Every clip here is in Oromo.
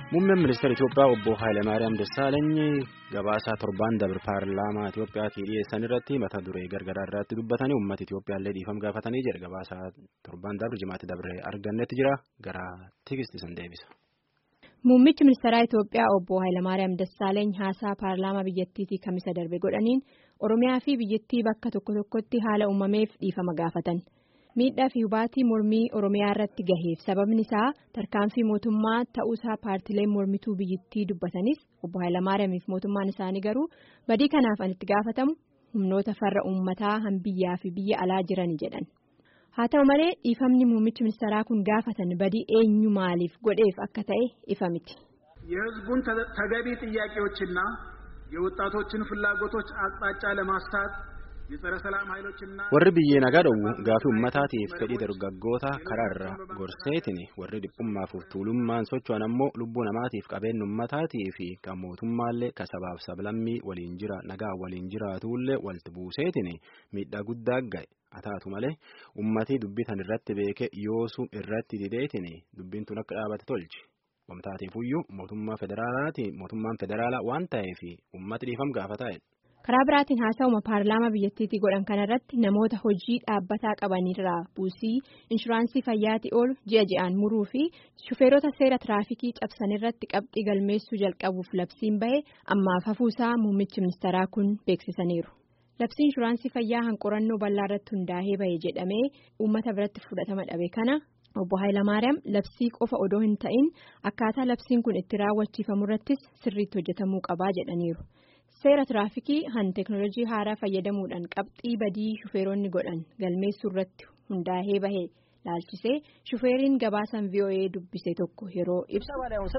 Muummeen ministeera Itoophiyaa obbo Hayilamaariyaam Dassaalany gabaasaa torbaan dabre paarlaamaa Itoophiyaatii dhiyeessan irratti mata duree gargaraa irratti dubbatanii uummata Itoophiyaallee dhiifama gaafatanii jedha. Gabaasaa torbaan dabre jimaatti dabre argannetti jira. Gara tikisti san deebisa. Muummichi ministeeraa Itoophiyaa obbo Hayilamaariyaam Dassaalany haasaa paarlaamaa biyyattiitii kamisa darbe godhaniin Oromiyaa fi biyyattii bakka tokko tokkotti haala uumameef dhiifama gaafatan. miidhaa fi hubaatii mormii oromiyaa irratti gaheef sababni isaa tarkaanfii mootummaa ta'uusaa paartileen mormituu biyyattii dubbatanis obbo Hayilamaariyaamiif mootummaan isaanii garuu badii kanaaf an itti gaafatamu humnoota farra uummataa hanbiyyaa fi biyya alaa jirani jedhan haa ta'u malee dhiifamni muummichi ministeeraa kun gaafatan badii eenyu maaliif godheef akka ta'e ifa miti. የህዝቡን ተገቢ ጥያቄዎችና የወጣቶችን ፍላጎቶች አቅጣጫ ለማስታት warri biyyee nagaa dhowwu gaafii uummataatiif fedhii dargaggoota karaarra gorseetiin warri dhiphummaaf tuulummaan socho'an ammoo lubbuu namaatiif qabeenya uummataatii fi kan mootummaallee ka sabaaf sablammii waliin jira nagaa waliin jiraatullee walti buuseetiin miidhaa guddaa ga'e ataatu malee uummatii dubbitan irratti beeke yoosu irratti dideetiin dubbiin tun akka dhaabate tolchi. wamtaatiifuyyuu mootummaa federaalaati mootummaan federaalaa waan ta'eef uummati dhiifama gaafataa karaa biraatiin haasa'uma paarlaamaa biyyattiitii godhan kanarratti namoota hojii dhaabbataa qabanirraa buusii inshuraansii fayyaatii oolu ji'a ji'aan muruu fi shufeerota seera tiraafikii cabsanirratti qabxii galmeessuu jalqabuuf labsiin bahe ammaaf hafuusaa muummichi ministeeraa kun beeksisaniiru. labsii inshuraansii fayyaa hanqorannoo bal'aa irratti hundaa'ee bahe jedhamee uummata biratti fudhatama dhabe kana obbo Hayilamaariyaam labsii qofa odoo hin ta'in akkaataa labsiin kun itti raawwachiifamu irrattis sirriitti hojjetamuu qabaa jedhaniiru. seera tiraafikii han teeknooloojii haaraa fayyadamuudhaan qabxii badii shufeeronni godhan galmeessuu irratti hundaa'ee bahee laalchisee shufeeriin gabaasan voa dubbise tokko yeroo ibsu.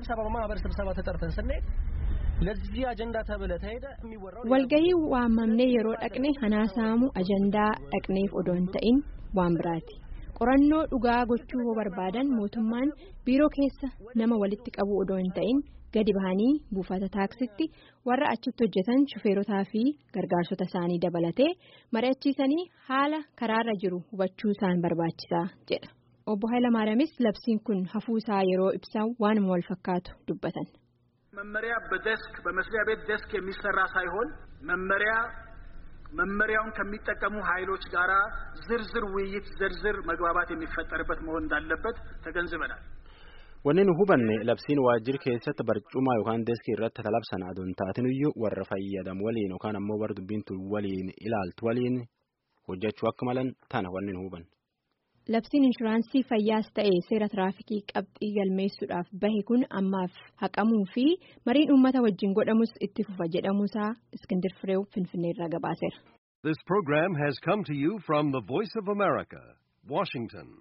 walgahii waamamnee yeroo dhaqne hanasaamu ajandaa dhaqneef odoo hin ta'in waan biraati. qorannoo dhugaa gochuu hoo barbaadan mootummaan biiroo keessa nama walitti qabu odoo hin ta'in. gadi bahanii buufata taaksitti warra achitti hojjetan shufeerotaa fi gargaarsota isaanii dabalatee mari'achiisanii haala karaarra jiru hubachuu isaan barbaachisaa jedha obbo Hayilamaariyaamis labsiin kun hafuusaa yeroo ibsan waanuma wal fakkaatu dubbatan. መመሪያ በደስክ በመስሪያ ቤት ደስክ የሚሰራ ሳይሆን መመሪያ መመሪያውን ከሚጠቀሙ ኃይሎች ጋራ ዝርዝር ውይይት ዝርዝር መግባባት የሚፈጠርበት መሆን እንዳለበት ተገንዝበናል። Wanni nu hubanne labsiin waajjira keessatti barcuma yookaan deeskii irratti talabsan aduun taatiniyyuu warra fayyadamu waliin yookaan ammoo warra dubbintu waliin ilaaltu waliin hojjechuu akka malan tana wanni nu hubanne. Labsiin inshuraansii fayyaas ta'e seera tiraafikii qabxii galmeessuudhaaf bahe kun ammaaf haqamuu fi mariin uummata wajjin godhamus itti fufa jedhamuusaa Iskindir Fireew Finfinneerraa gabaaseera. This program has come to you from the Voice of America, Washington.